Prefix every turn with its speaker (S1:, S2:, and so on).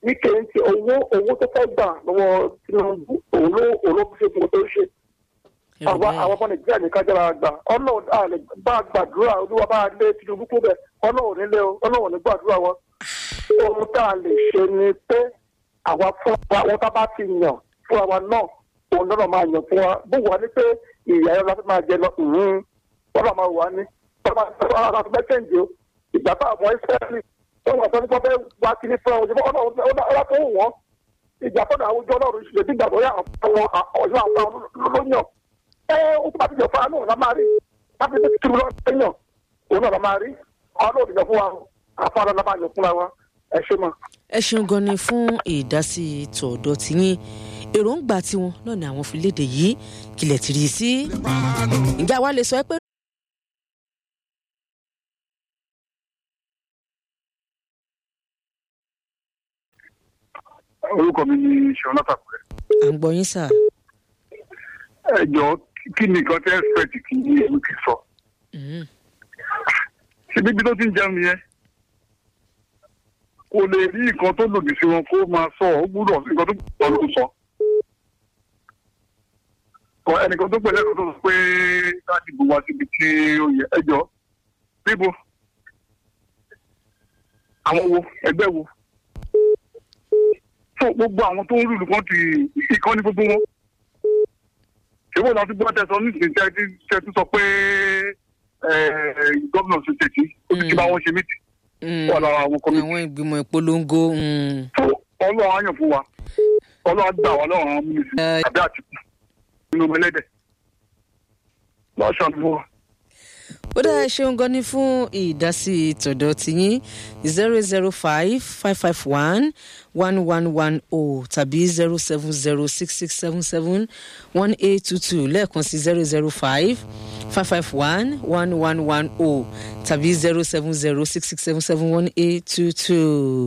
S1: wíkẹ́ ń ti owó owó tó fẹ́ gbà lọ́wọ́ Tinubu òun ló òun ló fi ṣe gbogbo tó ń ṣe
S2: Ẹ rò
S1: àwọn
S2: bẹ́ẹ̀.
S1: àwọn ọmọ nàìjíríà ní kájára gbà ọlọ́run a lè bá gbàdúrà olúwa bá lé Tinubu kó bẹ̀ ọlọ́run nílé o ọlọ́run ní gbàdúrà wọn ohun tá a lè ṣe ni pé àwa fún wa wọn tá bá ti yàn fún wa náà òun náà máa yàn fún wa bó wà ní pé ìyá ẹ̀rọ láti máa jẹ lọ wọn náà máa wà ní wọn máa máa fẹ́ kẹ́ǹdé o ìgbà tá àwọn ìsírẹ́lì wọn wà sọ nípa fẹ́ wá kíní fún ọ ọlọ́run ọlọ́run tó wù wọ́n ìjà fọ́nà àwùjọ ọlọ́run ṣe bí gbàgbọ́ yà àwọn ọ̀yọ́ àwọn lóyún ẹ ó tún bá ti jọ fún wa náà la máa rí láti fi tìrú lọ sẹ́yìn òun náà la máa rí ọlọ́run ti jọ fún wa àfáàrà la máa yọ fúnra wa ẹ ṣe mọ.
S2: ẹ ṣeun gan ni fún ìdásí tọ̀dọ̀ tiyín èròǹgbà tiwọn náà ni àwọn fi léde yìí kìlẹ̀ tìrì í sí. ǹjẹ́ àwa lè sọ pé
S3: orúkọ mi ni ṣọlá tàkùrẹ.
S2: à ń gbọ́ yín sà.
S3: ẹ jọ kí ni nǹkan tẹ́ expect kí èmi kì í sọ.
S2: Mm.
S3: ṣé bíbí tó ti ń jẹun yẹn kò lè rí nǹkan tó lòdì sí wọn kó máa sọ ọ gbúdọ̀ nǹkan tó gbúdọ̀ ló ń sọ. Ọ ẹnìkan tó pẹ̀lẹ́ kan tó sọ pé láti bù wá síbi tí ó yẹ ẹ jọ níbo àwọn wo ẹgbẹ́ wo fún gbogbo àwọn tó ń rúlu kan ti ìkànnì gbogbo wọn ṣèwọ́ láti gbọ́ tẹ̀sán nísìnyí tẹ́ tẹ́ tún sọ pé gómìnà ṣe tètè ó ti ti bá wọn ṣe mítì
S2: Mm.
S3: wà lára àwọn kọ́mítì
S2: àwọn ìgbìmọ̀ ìpolongo mm.
S3: fún ọlọ́run á yàn fún wa ọlọ́run á gbà wá lọ́rùn àwọn múnisìn àbí àtìkù nínú ọmọ ẹlẹ́dẹ̀ lọ́sàn-án fún wa.
S2: ó dáa ṣeun gan ni fún ìdásí tọ̀dọ̀ tiyín zero zero five five five one one one one o tàbí zero seven zero six six seven seven one eight two two lẹ́ẹ̀kan sí zero zero five five five one one one one o tàbí zero seven zero six six seven seven one eight two two.